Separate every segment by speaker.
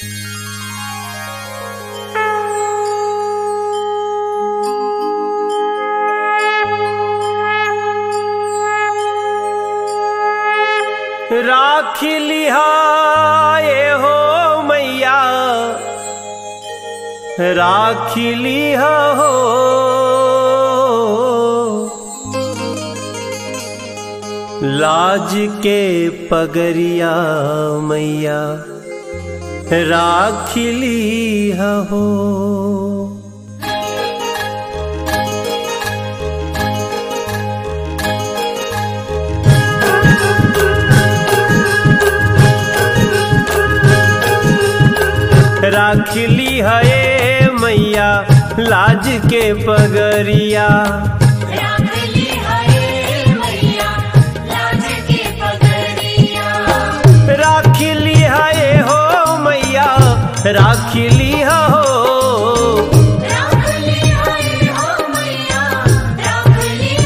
Speaker 1: राख लिहाए हो मैया राख लिहा हो लाज के पगरिया मैया राख लिहा हो राख ली है मैया लाज के पगरिया
Speaker 2: राख ली हरे मैया लाज के पगड़िया
Speaker 1: राख ली है हो मैया राख ली हो
Speaker 2: राख ली हरे हो मैया राख ली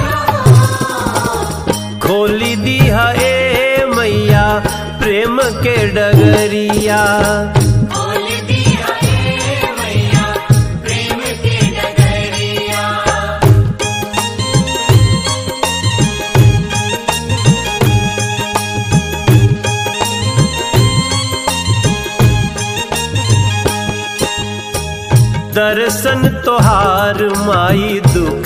Speaker 2: हो
Speaker 1: खोली दी है मैया प्रेम के डगरिया
Speaker 2: खोल दी हरे मैया प्रेम के डगरिया
Speaker 1: दर्शन तोहार माई दुख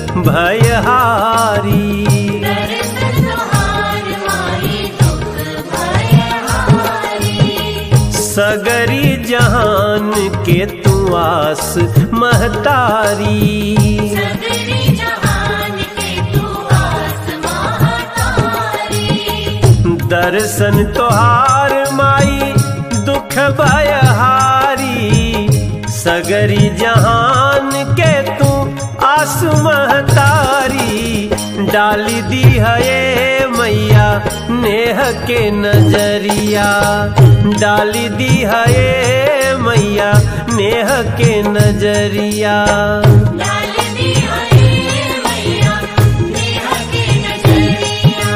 Speaker 1: भयहारी
Speaker 2: दर्शन तोहार माही दुख भय हारी
Speaker 1: सगरी जहान के तू आस महतारी
Speaker 2: सगरी जहान के तू आस महातारी
Speaker 1: दर्शन तोहार माई दुख भयहारी सगरी जहान के तू आस महतारी डाली दी है मैया नेह के नजरिया डाली दी है मैया नेह के नजरिया
Speaker 2: डाल दी हरे मैया नेहा के नजरिया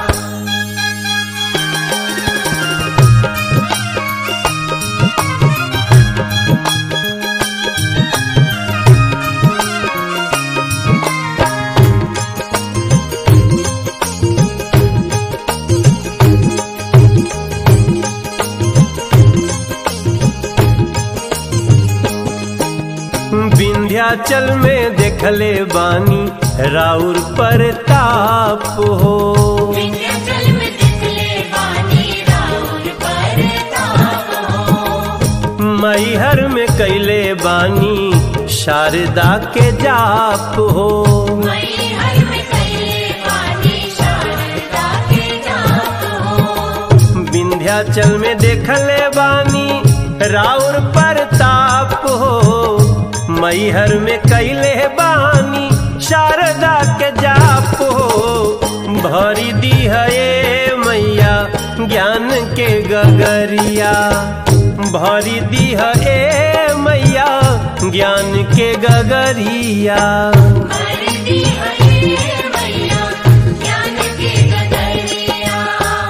Speaker 1: विंध्याचल में देखले बानी राउर परताप हो
Speaker 2: विंध्याचल में दिखले बानी राउर परताप हो
Speaker 1: मैहर में कैले बानी शारदा के जाप हो
Speaker 2: मई हर में कैले बानी शारदा के जाप हो
Speaker 1: विंध्याचल में देखले बानी राउर परताप हो मैहर में कैले बानी शारदा के जाप हो भरी दी है मैया ज्ञान के गगरिया भरी दी है मैया ज्ञान के गगरिया
Speaker 2: भर दी हरे मैया ज्ञान के गगरिया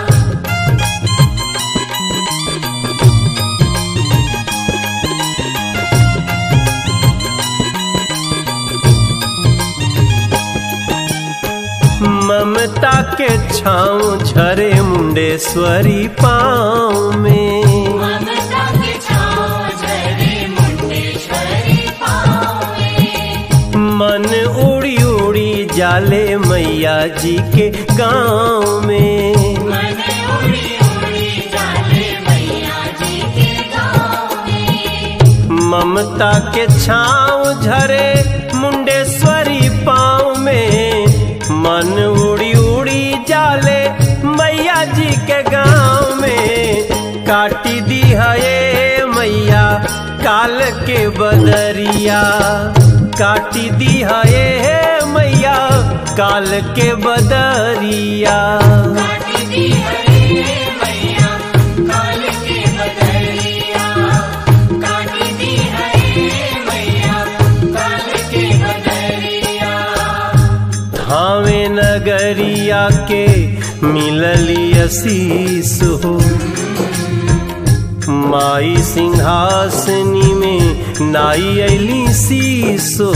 Speaker 1: ममता के छाँव झरे मुंडेश्वरी पाँव में
Speaker 2: ममता के छाँव झरे मुंडेश्वरी पाँव
Speaker 1: मन उड़ी उड़ी जाले मैया जी के गाँव में
Speaker 2: मन उड़ी उड़ी जाले मैया जी के गाँव में
Speaker 1: ममता के छाँव झरे मुंडेश्वरी पाँव में मन उड़ी उड़ी जाले मैया जी के गाँव में काटी दी है मैया काल के बदरिया काटी दी है मैया काल के बदरिया
Speaker 2: काटी दी हरे मैया काल के बदरिया काटी दी हरे मैया काल के बदरिया
Speaker 1: धावे नगरिया के मिलली असीस हो माई सिंहासनी में नाई अली शीसो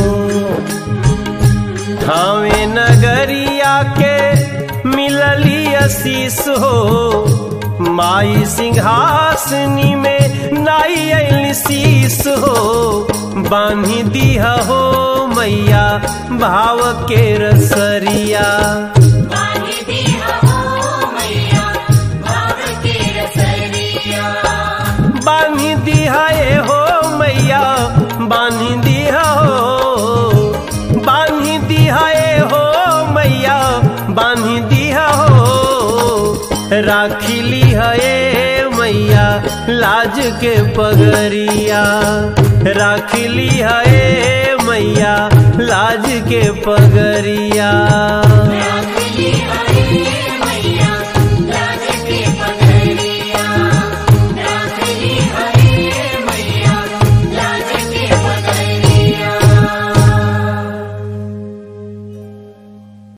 Speaker 1: थावे नगरिया के मिलली असीस हो माई सिंहासनी में नाई अली शीस हो बांधी दिया हो मैया भाव के रसरिया
Speaker 2: बांधी दिया हो मैया भाव के रसरिया
Speaker 1: बांधी दिया ए हो मैया बांधी दिया हो बांधी दिया ए हो मैया बांधी दिया हो राखिली है मैया लाज के पगरिया राखिली है मैया लाज के पगरिया
Speaker 2: राख